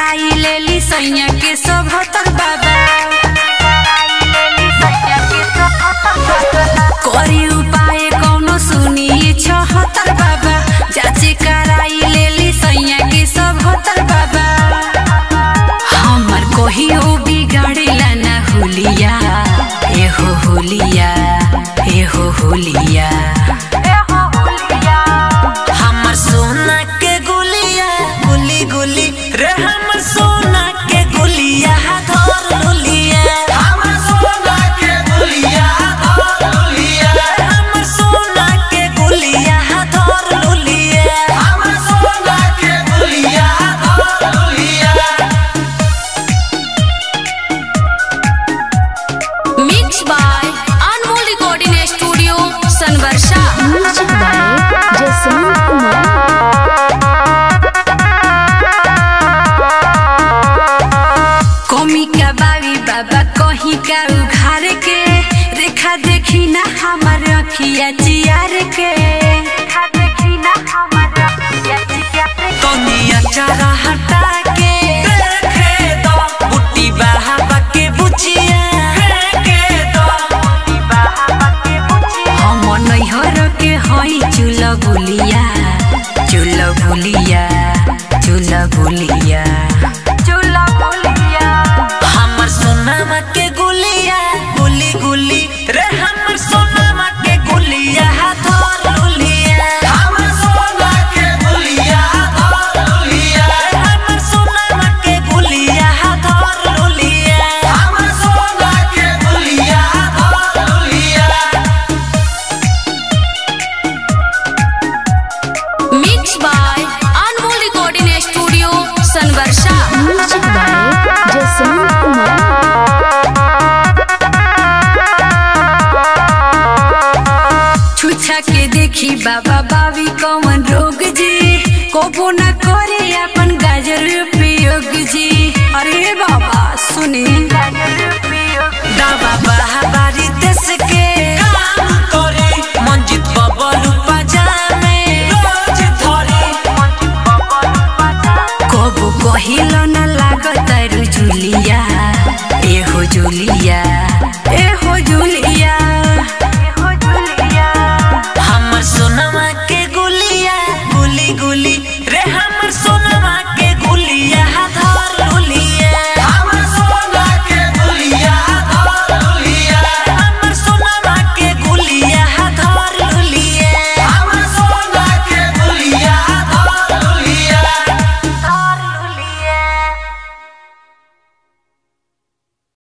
कराई लेली सैया के सभतर बाबा करी उपाय कौनो सुनी छहतर बाबा जाचे कराई लेली सैया के सभतर बाबा हमर कहियो बिगाड़ेला ना हुलिया एहो हुलिया एहो हुलिया हमर सोना के गुलिया गुली गुली रे हमर सोना के गुलिया धर लुलिया हमर सोना के गुलिया धर लुलिया हमर सोना के गुलिया धर लुलिया हमर सोना के गुलिया धर लुलिया mix by Anmol recording studio Sanvarsha music by Jaswant Kumar कमी का बावी बाबा कहीं का उघार के रेखा देखी ना हमार अखिया चियार के कनिया चारा हटा के देखे दो बुट्टी बहावा के बुचिया फेंके दो हम नैहर के हई चूल बुलिया चूल बुलिया चूल बुलिया चूल बुलिया हमर सोनामा के गुलिया गुली गुली रे हमर सोनामा के गुलिया धर लुलिया हमर सोना के गुलिया धर लुलिया हमर सोनामा के गुलिया धर लुलिया हमर सोना के गुलिया धर लुलिया mix by Anmol recording studio Sanvarsha music by Jaswant Kumar छुछा के देखी बाबा बाबी कौन रोग जी कोबो न करे अपन गाजर उपयोग जी अरे बाबा सुने दावा बहाबारी देश के काम करे मंजित बबलू पजामे रोज धरे कबो कहिलो न लागत रु जुलिया एहो जुलिया